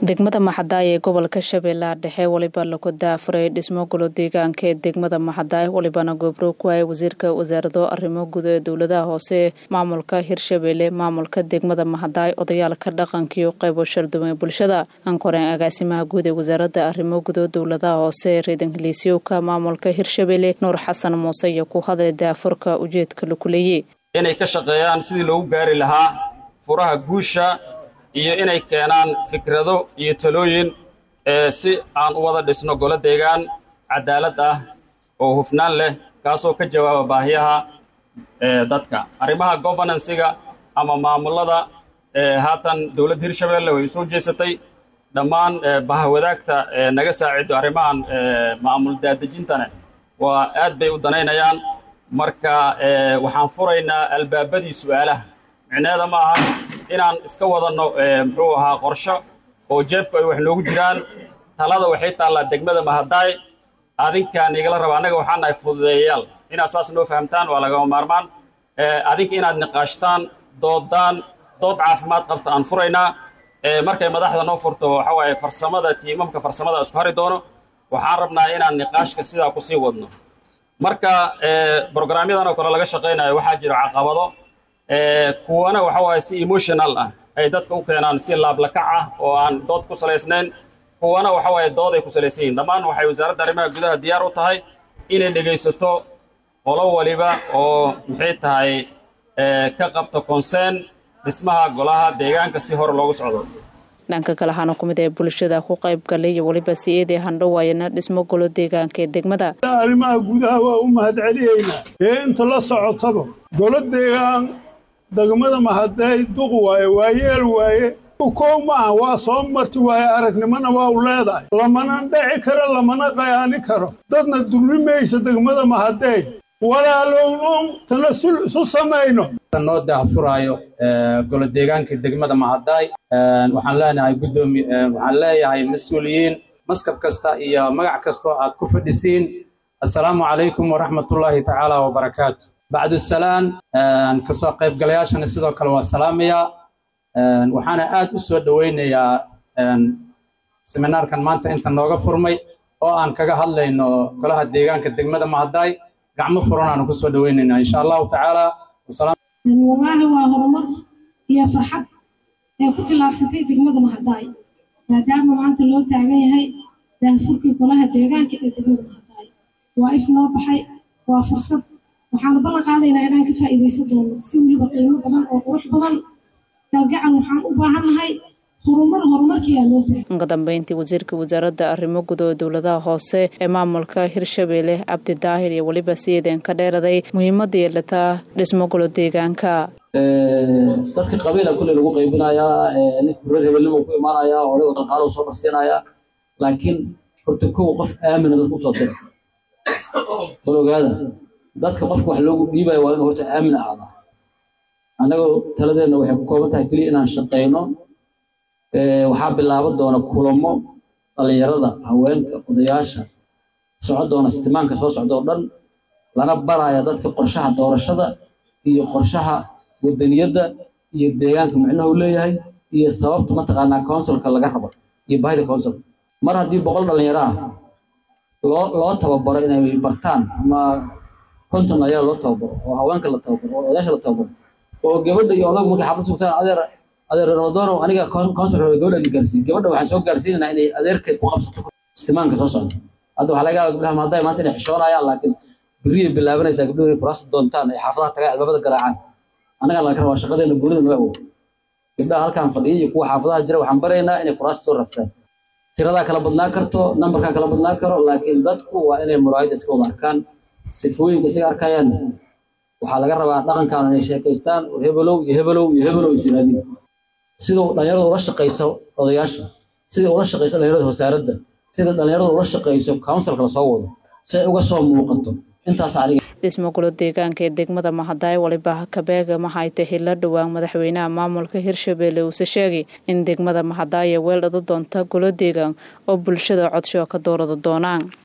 degmada maxadaay ee gobolka shabeellaha dhexe weliba lagu daafuray dhismo golo deegaanka ee degmada maxadaay welibana goobro ku hay wasiirka wasaarado arrimo guud ee dowladaha hoose maamulka hirshabeelle maamulka degmada maxadaay odayaalka dhaqankiiyo qaybo sharduwan ee bulshada ankoreen agaasimaha guud ee wasaaradda arrimo guud ee dowladaha hoose reedan heliisyowka maamulka hirshabeelle nuur xasan muuse iyo ku hadlay daafurka ujeedka laku leeyey inay ka shaqeeyaan sidii loogu gaari lahaa furaha guusha iyo inay keenaan fikrado iyo talooyin si aan u wada dhisno golo deegaan cadaalad ah oo hufnaan leh kaasoo ka jawaaba baahiyaha dadka arrimaha gobernansiga ama maamulada haatan dowladda hirshabeelle way soo jeesatay dhammaan bahwadaagta naga saacido arrimahan maamul daadejintana waa aad bay u danaynayaan marka waxaan furaynaa albaabadii su'aalaha micneeda ma aha inaan iska wadanno muxuu ahaa qorsho oo jeebku ay wax noogu jiraan talada waxay taallaa degmada mahadaay adinkaan igala raba annaga waxaan nahay fududeeyayaal inaad saas noo fahamtaan waa lagama maarmaan adinka inaad niqaashtaan doodaan dood caafimaad qabta aan furaynaa markay madaxda noo furto waxa waaye farsamada tiimamka farsamada isku hari doono waxaan rabnaa inaan niqaashka sidaa kusii wadno marka brograamyadan oo kale laga shaqaynayo waxaa jira caqabado kuwana waxa waaye si emotional ah ay dadka u keenaan si laablakac ah oo aan dood ku salaysnayn kuwana waxa waaye dood ay ku salaysan yihin dhammaan waxay wasaaradda arrimaha gudaha diyaar u tahay inay dhegaysato qolo waliba oo maxay tahay ka qabto consern dhismaha golaha deegaanka si hor loogu socdo dhanka kale waxaana ku mid ee bulshada ku qayb galay iyo weliba si-eedii handhawaayana dhismo golo deegaanka ee degmada arrimaha gudaha waa u mahadceliyaynaa ee inta la socotaba golo deegaan degmada mahaday duq waaye waa yeel waaye kow maaha waa soo marti waaye aragnimona waa u leedahay lamana dheci karo lamana qayaani karo dadna dullimaysa degmada mahadey walaalownoon tanasul isu samayno noo daafuraayo golo deegaanka degmada mahadaay waxaan leenahay guddoomi waxaan leeyahay mas-uuliyiin maskab kasta iyo magac kastoo aad ku fadhisiin assalaamu calaykum waraxmatullaahi tacaala wabarakaatu bacdusalaan kasoo qaybgalayaashana sidoo kale waa salaamayaa waxaana aad u soo dhoweynayaa seminaarkan maanta inta nooga furmay oo aan kaga hadlayno golaha deegaanka degmada mahadaay gacmo furan aanu kusoo dhoweynaynaa insha allahu tacaala wallaahi waa horumar iyo farxad ee ku tillaabsatay degmada mahadaay maadaama maanta loo taagan yahay daafurkii golaha deegaanka ee degmada mahadaay waa if noo baxay waa fursad waxaanu ballan qaadaynaa inaan ka faa'iidaysan doono si weliba qiimo badan oo qurux badan galgacal waxaan u baahannahay horumar horumarkiiaa loo taagay uga dambeyntii wasiirka wasaaradda arrimo guud oo dowladaha hoose ee maamulka hirshabeelle cabdi daahir iyo weliba siyeedeen ka dheeraday muhiimadda yeelataa dhismo golo deegaanka dadka qabiila kulle lagu qaybinayaa ninka reer hebelnimo ku imaanayaa odaygo dalqaalo soo marsiinayaa laakiin horta kow qof aamina dadka usoo dira bal ogaada dadka qofka wax loogu dhiibaya waa inuu horta aamin ahaadaa annagoo taladeenna waxay ku kooban tahay keliya inaan shaqayno waxaa bilaaban doona kulamo dhallinyarada haweenka odayaasha socon doona istimaanka soo socda oo dhan lana baraya dadka qorshaha doorashada iyo qorshaha wadaniyadda iyo deegaanka micnaha uu leeyahay iyo sababta mataqaanaa counsilka laga rabo iyo baahida counsilka mar haddii boqol dhallinyaro ah loo loo tababaro inay bartaan ama konton dhalinyaro loo tababaro oo haweenka la tababaro oo odayaasha la tababaro oo gabadha iyo odagu markay xaafad sugtaan adeer adeer ramadonow aniga consulka gabadha la gaarsiin gabadha waxaan soo gaarsiinaynaa inay adeerkeed ku qabsato istimaanka soo socda hadda waxaa laga yaaba gabdhaha maadaay maanta inay xishoonayaan laakiin berriyay bilaabanaysaa gabdhuhu inay kuraasta doontaan ay xaafadaha tagaan albaabada garaacaan annaga laga rabaa shaqadeena goonida noo awood gabdhaha halkaan fadhiya iyo kuwa xaafadaha jira waxaan baraynaa inay kuraasta soo raastaan tiradaa kala badnaa karto nambarkaa kala badnaa karo laakiin dadku waa inay muraayadda iska wada arkaan sifooyinka isaga arkayaan waxaa laga rabaa dhaqankaan inay sheekaystaan hebelow iyo hebelow iyo hebelow isiraadiin siduu dhalinyarada ula shaqayso odayaasha sidai ula shaqayso dhalinyarada wasaaradda sida dhalinyarada ula shaqayso counsilka lasoo wado si ay uga soo muuqato intaas aniga dhismo golo deegaanka ee degmada mahadaay waliba kabeega maxay tahay la dhowaan madaxweynaha maamulka hirshabeelle uuse sheegay in degmada mahadaaya weel dhado doonta golo deegaan oo bulshada codsho ka doorada doonaan